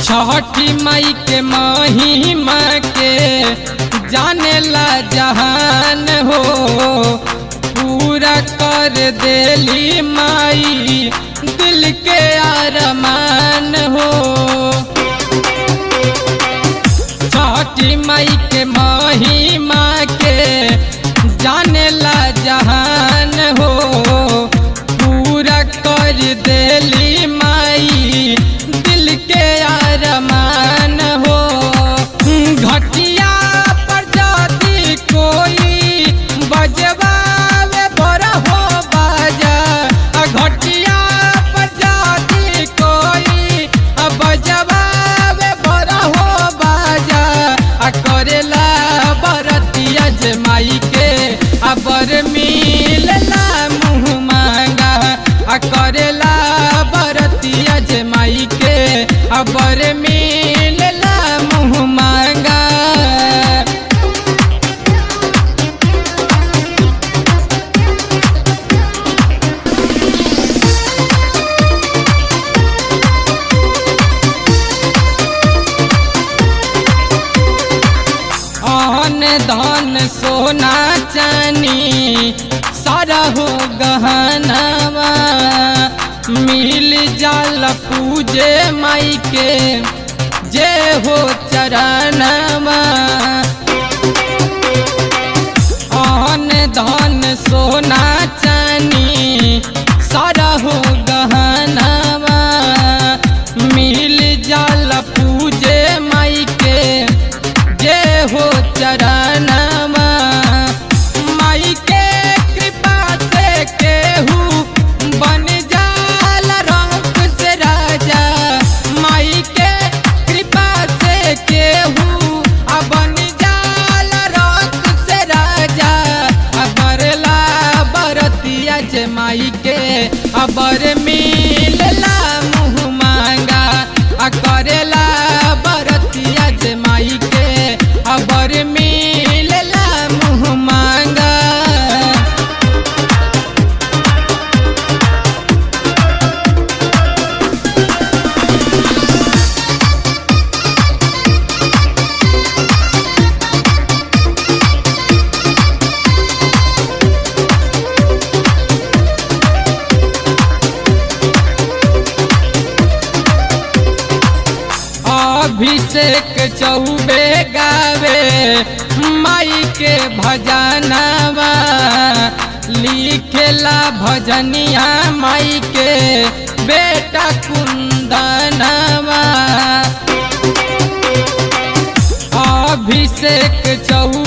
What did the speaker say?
छठी माई के महिमा के जाने ला जहान हो पूरा कर देली माई दिल के अरमान हो छठी माई के महिमा के जाने ला जहान हो पूरा कर देली माई दिल के अरमान हो घटिया पर जाती कोई बजवावे बड़ा हो बाजा घटिया पर जाती कोई बजवावे बड़ा हो बाजा आ करेला बरतिया जमाई के अबर मिलला मुँह मांगा आ करेला बरतिया जमाई के अबर मिलला मुँह मांगा अन धन सोना चानी सारा हो गहनावा मिल जाल पूजे माई के जे हो चरणवा अन धन सोना चानी सारा हो गहनावा मिल जाल पूजे माई के जे हो चरणवा माई के कृपा से केहू बन जाल रंग से राजा माई के कृपा से केहू आ बन जाल रंग से राजा अबरला बरतिया जे माई के अबर मिलला मुँह मांगा आ करेला बरतिया जे माई के अबर मिलला मुँह मांगा अभिषेक चौबे गावे माई के भजनवा लिखेला भजनिया माई के बेटा कुंदनवा अभिषेक चौ